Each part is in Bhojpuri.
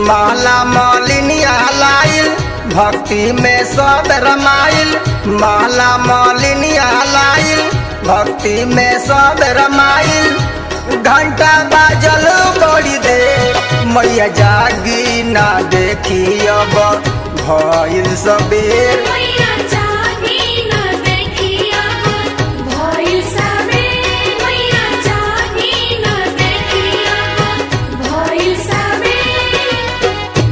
माला मालिनिया लाइल भक्ति में सब रमाइल माला मालिनिया लाइल भक्ति में सब रमाइल घंटा बाजल बड़ी दे मैया जागी ना देखी अब भइल सबेर मैया जागी न देखी अब भइल सबेर मैया जागी न देखी अब भइल सबेर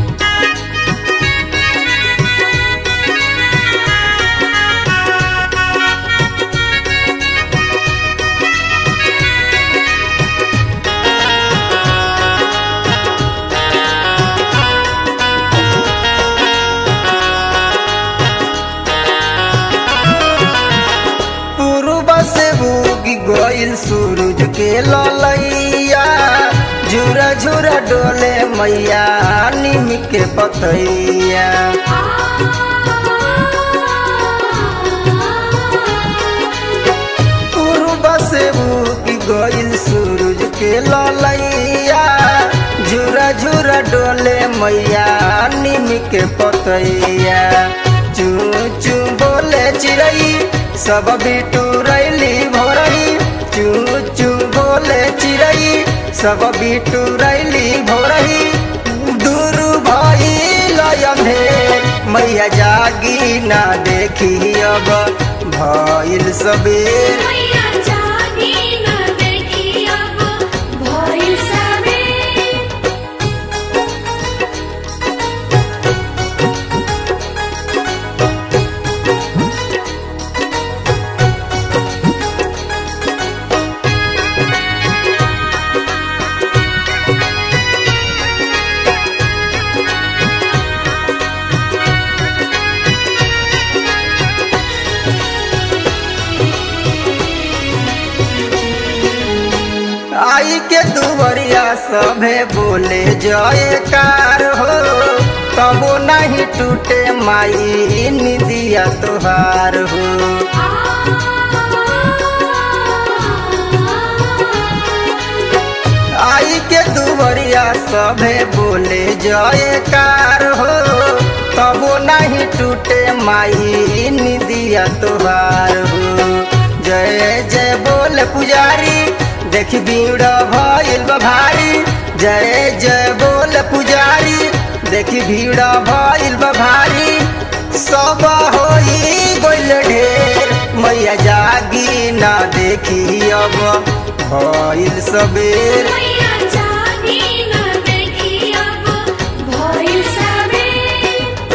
पूर्व से उगी गोइल सूरज के ललैया झुरा झुरा डोले मैया निम के पतैया पूर्व से उगी गोइल सूरज के ललैया झुरा झुरा डोले मैया निम के पतैया चू चू बोले चिड़ई सब बिटू रैली भोरई चू चू बोले चिड़ई सब बिटू रैली भोरई दूर भई लयंधेर मैया जागी ना देखी अब भइल सबेर मैया जागी न देखी अब भइल सबेर आई के दुवरिया सभे बोले जयकार हो तबो नहीं टूटे माई निदिया तोहार हो आई के दुवरिया सभे बोले जयकार हो तबो नहीं टूटे माई निदिया तोहार हो जय जय बोल पुजारी देखी भीड़ भइल बा भारी जय जय बोल पुजारी देखी भीड़ भइल बा भारी सब होई गोल ढेर मैया जागी ना देखी अब भइल सबेर मैया जागी न देखी अब भइल सबेर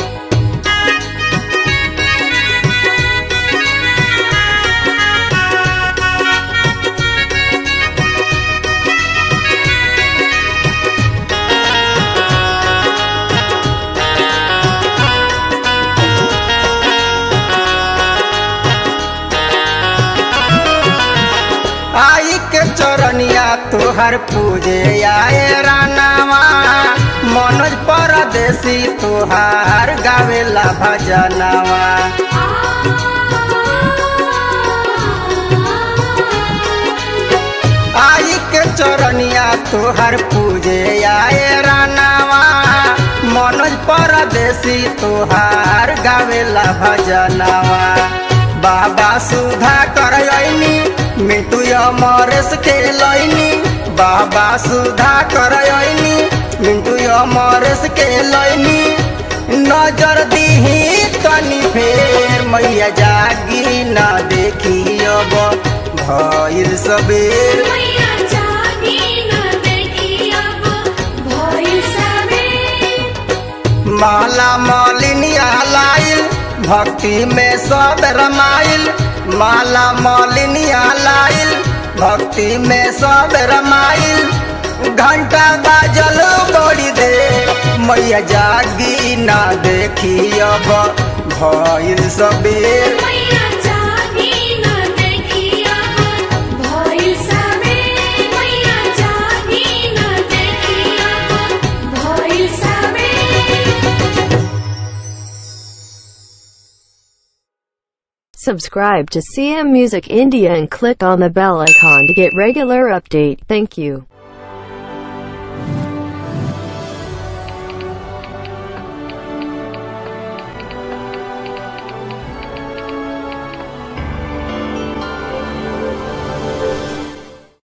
आई के चरनिया तोहर पूजे आए रानावा मनोज परदेसी तोहार गावेला भजनवा आई के चरनिया तोहर पूजे आए रानावा मनोज परदेसी तोहार गावेला भजनवा बाबा सुधा कर अइनी मिटू अमरेश के लैनी बाबा सुधा कर अइनी मिंटू अमरेश के लैनी नजर दीही तनी फेर मैया जागी ना देखी अब भइल सबेर मैया जागी न देखी अब भइल सबेर माला मालिनिया लाइल भक्ति में सब रमाइल माला मालिनिया लाइल भक्ति में सब रमाइल घंटा बाजल बड़ी दे मैया जागी ना देखी अब भइल सबेर मैया जागी न देखी अब भइल सबेर मैया जागी न देखी अब भइल सबेर Subscribe to CM Music India and click on the bell icon to get regular update. Thank you.